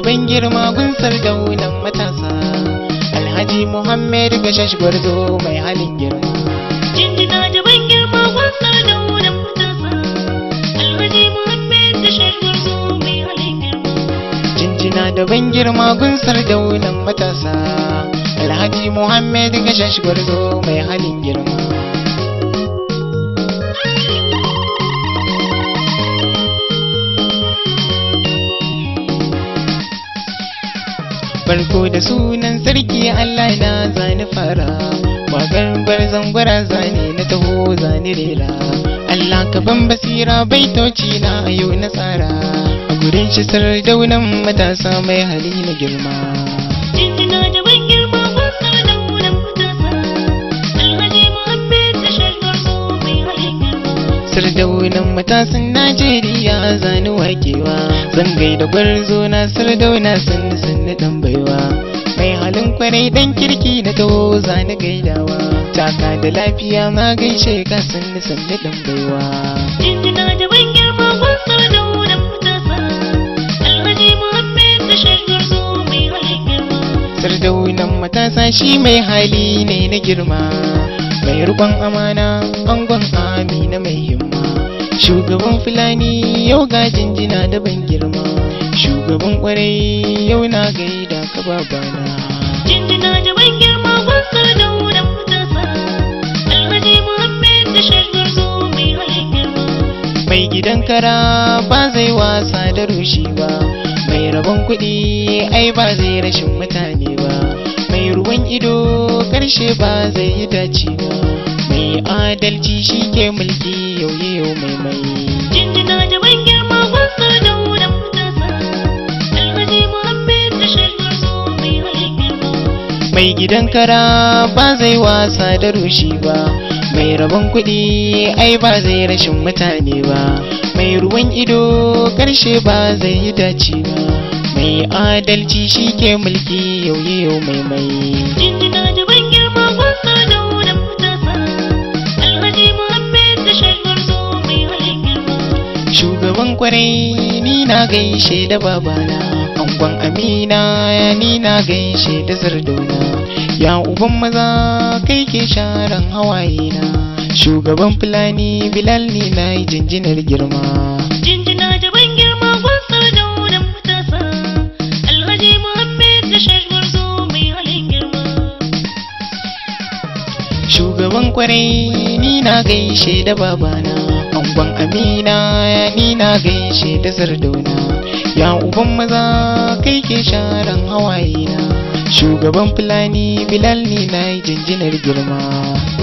ban girma gunsar daunan matasa alhaji muhammed gashash gwarzo mai halin girma Jinjina da ban girma wasa da wurin matasa. Alhaji Muhammad da shaidar zo mai halin girma. jinjina da ban girma gunsar daunan matasa alhaji muhammed gashash gwarzo mai halin girma farko da sunan sarki Allah na zani fara Waƙar gwarzon gwaraza ne na taho zani rera Allah ka ban basira baitoci na a yau na tsara a gurin shi sardaunan matasa mai hali na girma Jinjina da ban girma wasa da wurin matasa. Alhaji Muhammad da shaidar zo mai halin girma. sardaunan matasan Najeriya zani wakewa zan gaida gwarzo na sardauna sannu sannu dan baiwa mai halin kwarai dan kirki na taho zani gaidawa taka da lafiya ma gaishe ka sannu sannu dan baiwa Jinjina da ban girma wasa da wurin matasa. Alhaji Muhammad da shaidar zo mai halin girma. sardaunan matasa shi mai hali ne na girma mai rukon amana angon amina mai himma shugaban fulani yau ga jinjina da ban girma shugaban kwarai yau na gaida ka babana Jinjina da ban girma wasa da wurin matasa. Alhaji Muhammad da shaidar zo mai halin girma. mai gidan kara ba zai wasa da rushi ba mai rabon kuɗi ai ba zai rashin mutane ba mai ruwan ido karshe ba zai yi dace ba mai adalci shi ke mulki yau yau mai mai Jinjina da ban girma wasa da wurin matasa. Alhaji Muhammad da shaidar zo mai halin girma. mai gidan kara ba zai wasa da rushi ba mai rabon kuɗi ai ba zai rashin mutane ba mai ruwan ido karshe ba zai yi dace ba mai adalci shi ke mulki yau yau mai mai Jinjina da ban girma wasa da wurin matasa. Alhaji Muhammad da shaidar zo mai halin girma. shugaban kwarai ni na gaishe da babana angon amina ni na gaishe da zardona ya uban maza kai ke sharan hawaye na shugaban fulani bilal ni na yi jinjinar girma Jinjina da ban girma wasa da wurin matasa. Alhaji Muhammad da shaidar zo mai halin girma. shugaban kwarai ni na gaishe da babana angon amina ni na gaishe da zardona ya uban maza kai ke sharan hawaye na shugaban fulani bilal ni na yi jinjinar girma